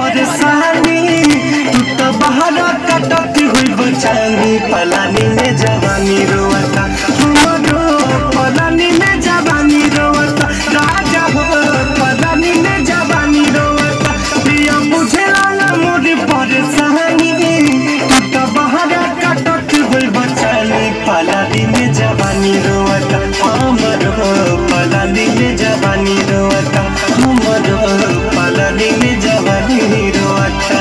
परेशानी तू तो बाहर कटत हुई बचानी पलानी में जवानी रोवता हमरो पलानी में जवानी रोवता राजा हो पलानी में जवानी रोवता प्रिया बुझे ना मोर परेशानी तू तो बाहर कटत हुई बचानी पलानी में जवानी रोवता हमरो पलानी में जवानी रोवता हमरो पलानी में जवानी रोवता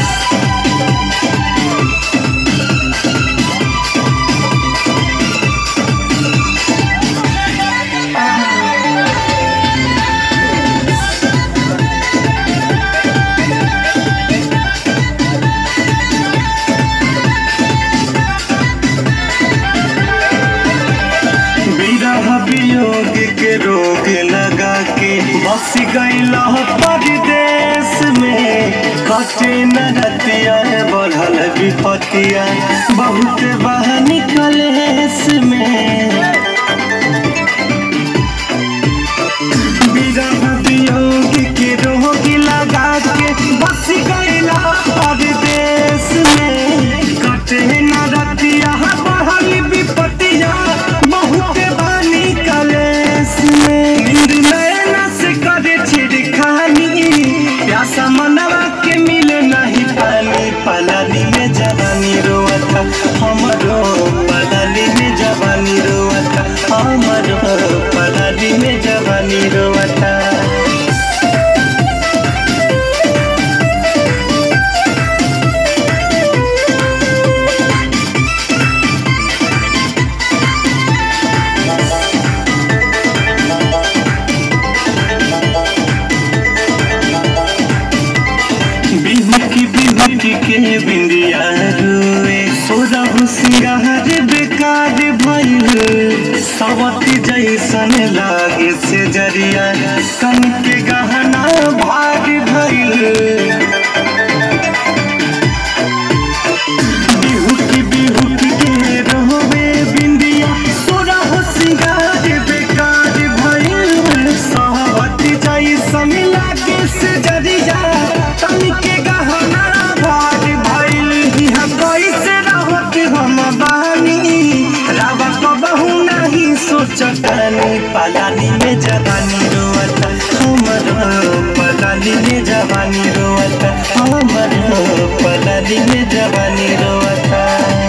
विरह वियोग के रोग लगा के बस गईल परदेश में कटे न रतिया बढ़ल विपतिया बहुत बह निकलेस में विरह वियोग के रोग लगा के बस गईल परदेश में कटे न रतिया बढ़ल विपतिया बहुत बानी कलेस में नींद नैना से करे छिड़खानी प्यासा मनवा के मिले नहीं पानी पलानी में जवानी रोवता हमरो पलानी में जवानी रोवता हमरो पलानी में जवानी रोवता बिहुकी बिहुकी के बिंदिया रुए सोरहु सिंगार बेकार भइल सवती जैसन लागे से जरिया कन के गहना भाग भइल बिहुकी बिहुकी के रोवे बिंदिया सोरहु सिंगार बेकार भइल सवती जैसन लागे से जरिया कन के गहना भाग भइल हम कैसे रहत हम बानी रावा कबहू नहीं सोचतानी पलानी में जवानी रोवता हमरो पलानी में जवानी रोवता हमरो पलानी में जवानी रोवता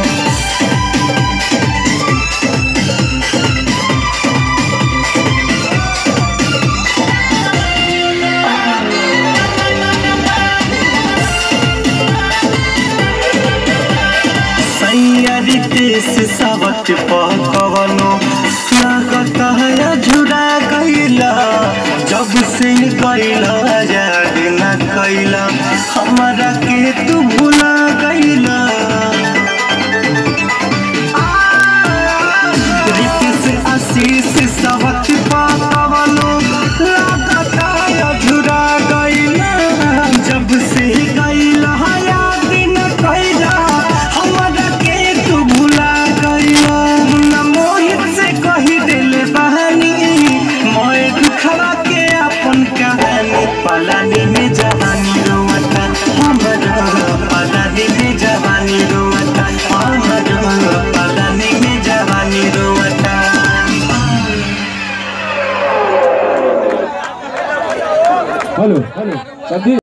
सैयारी देश सबट पकवनो लागत है झुरा गईला जब से गईला याद न कैला हमारा के तू भुला गईला रितेश आशीष सबट पकवनो लागत है झुरा गईला जब से गईला याद न कैला हमरा के तू भुला गईला न मोहित से कही दिल बहानी मोए दुखवा के अपन कहानी पलानी में जवानी रोवता हमरा पलानी में जवानी रोवता हमरा पलानी में जवानी रोवता हेलो हेलो संदीप